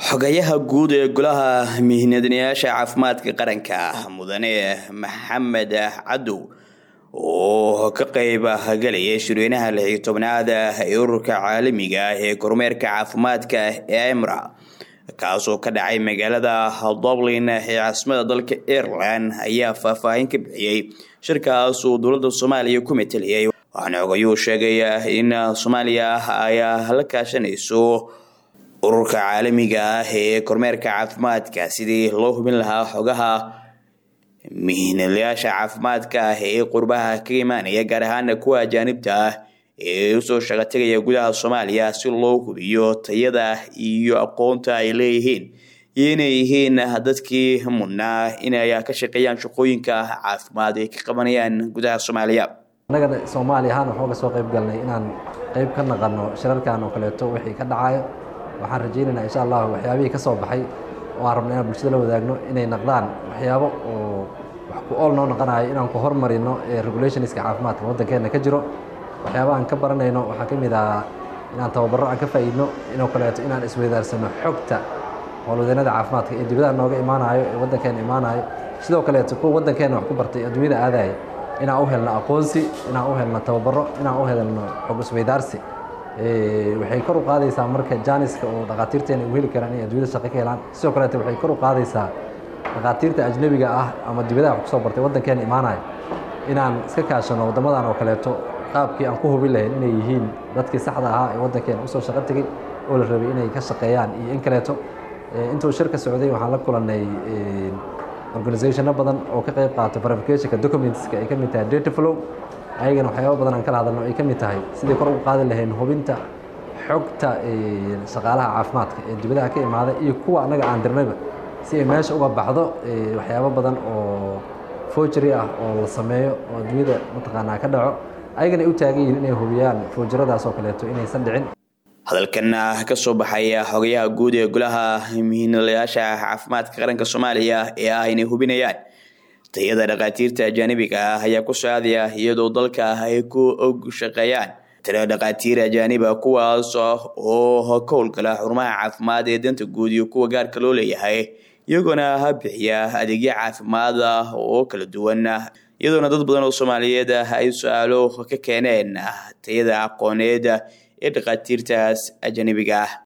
xogayaha guud ee golaha mihnadanayaasha caafimaadka qaranka mudane maxamed cadow oo ka qayb galayay shirweynaha lixi tobnaad ee ururka caalamiga ah ee kormeerka caafimaadka ee emra kaasoo ka dhacay magaalada dublin ee caasimada dalka ireland ayaa faahfaahin ka bixiyey shirkaas uu dowladda soomaaliya ku meteliyay waxaana xogayuu sheegay in soomaaliya ay la kaashanayso ururka caalamiga ah ee kormeerka caafimaadka sidii loo hubin lahaa xogaha mihnalayaasha caafimaadka ah ee qurbaha ka imaanaya gaar ahaana kuwa ajaanibta ah ee usoo shaqategaya gudaha soomaaliya si loo hubiyo tayada iyo aqoonta ay leeyihiin iyo inay yihiin dadkii mudnaa inay ka shaqeeyaan shaqooyinka caafimaad ay ka qabanayaan gudaha soomaaliya annaga soomaaliya ahaan waxooga soo qayb galnay inaan qayb ka naqano shirarkan oo kaleeto wixii ka dhacayo waxaan rajaynaynaa insha allah waxyaabihii ka soo baxay oo aan rabna inaan bulshada la wadaagno inay naqdaan waxyaabo oo wax ku ool noo naqanayo inaan ku hormarino ee regulationska caafimaadka waddankeena ka jiro waxyaaba aan ka baranayno waxaa ka mid ah inaan tababarro aan ka faa'iidno inoo kaleeto inaan isweydaarsano xogta howlwadeennada caafimaadka ee dibadaha nooga imaanayo ee waddankeena imaanayo sidoo kaleeto kuwa waddankeena wax ku bartay adduunyada aadaya inaan u helno aqoonsi inaan u helno tababaro inaan u helno xog isweydaarsi waxay kor u qaadaysaa marka jaaniska oo dhakhaatiirteena u heli karaan inay adduunyada shaqo ka helaan sidoo kaleete waxay kor u qaadaysaa dhakhaatiirta ajnebiga ah ama dibadaha wax kusoo bartay waddankeena imaanaya inaan iska kaashano waddamadan oo kaleeto qaabkii aan ku hubin lahayn inay yihiin dadkii saxda ahaa ee waddankeena usoo shaqo tegey oo la rabay inay ka shaqeeyaan iyo in kaleeto intuu shirka socday waxaan la kulannay organizationno badan oo ka qayb qaato verificationka documentska ay ka mid tahay data flow ayagana waxyaaba badan aan kala hadalno ay ka mid tahay sidii kor ugu qaadi lahayn hubinta xogta shaqaalaha caafimaadka ee dibadaha ka imaada iyo kuwa annaga aan dirnayba si ay meesha uga baxdo waxyaabo badan oo forgery ah oo la sameeyo oo adduunyada mataqaanaa ka dhaco ayagana ay u taagan yihiin inay hubiyaan forjaradaas oo kaleeto inaysan dhicin hadalkan ka soo baxay xogayaha guud ee golaha mihinalayaasha caafimaadka qaranka soomaaliya ee ah inay hubinayaan tayada dhakhaatiirta ajaanibiga ah ayaa ku socdaya iyadoo dalka ay ku og shaqeeyaan tiro dhakhaatiir ajaaniba kuwaas oo ka howlgala xarumaha caafimaad ee danta guud iyo kuwa gaarka loo leeyahay iyagoona bixiya adeegyo caafimaad oo kala duwan iyadoona dad badan oo soomaaliyeed ay su-aalo ka keeneen tayada aqooneed ee dhakhaatiirtaas ajanibiga ah